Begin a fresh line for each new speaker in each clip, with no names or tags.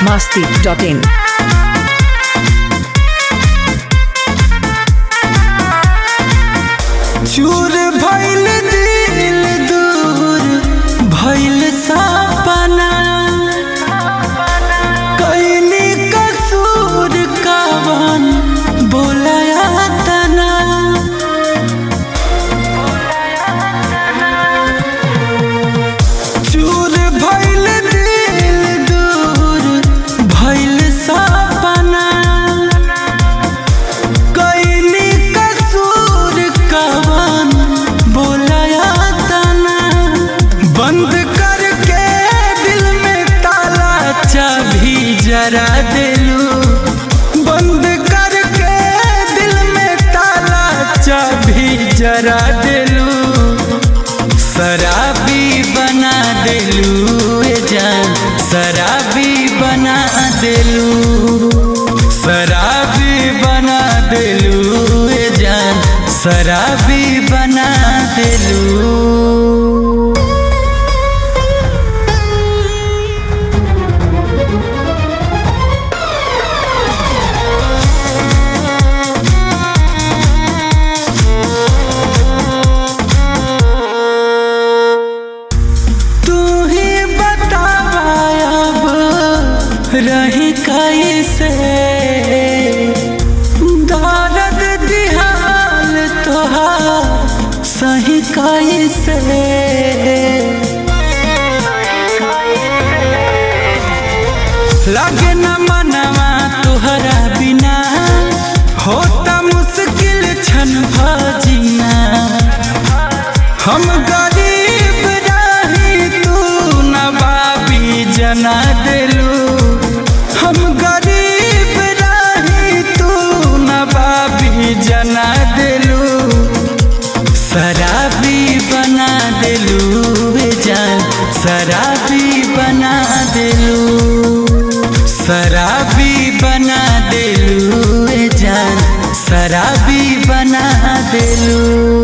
masti.in.
चूर भइल दिल दूर भइल सपना कैली कसूर कवन बोलया तना चूर भइल दिल दूर भइल सपना कैली कसूर कवन बोलया तना बंद करके दिल में ताला चाबी जरा दिलू बंद करके दिल में ताला चाबी जरा दिलू शराबी बना दिलू ए जान शराबी बना दिलू शराबी बना दिलू ए जान शराबी बना दिलू तू ही बतावा अब रही कैसे दर्द दिहाल तोहार सही कैसे लगे न मनवा तुहरा बिना होता मुश्किल क्षण भजीना हम गरीब रही तू नवाबी जना दिलू हम गरीब रही तू नवाबी जना दिलू शराबी बना दिलू ए जान शराबी बना दिलू शराबी बना दिलू ए जान शराबी बना दिलू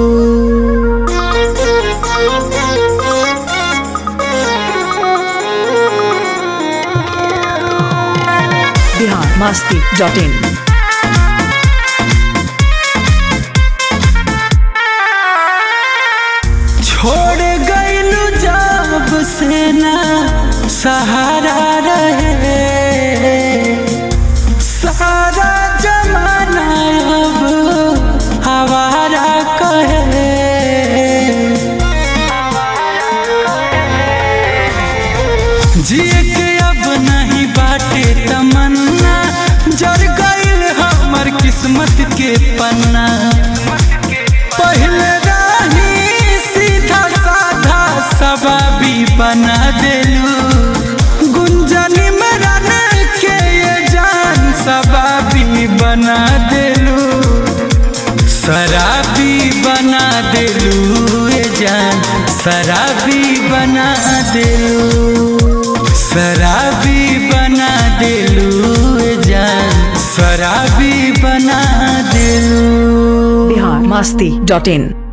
Bihar masti.in.
छोड़ गईलू जब से ना सहारा रहे सारा जमाना अब हवारा कहे जिए के अब नहीं बाटे तमन्ना जर गईल हमर किस्मत के पन्ना पहले राही सीधा साधा सबाबी बना देलू गुंजनी मरन के ये जान सबाबी बना देलू शराबी बना देलू ये जान शराबी बना देलू शराबी बना देलू ये जान शराबी बना देलू
Bihar masti.in.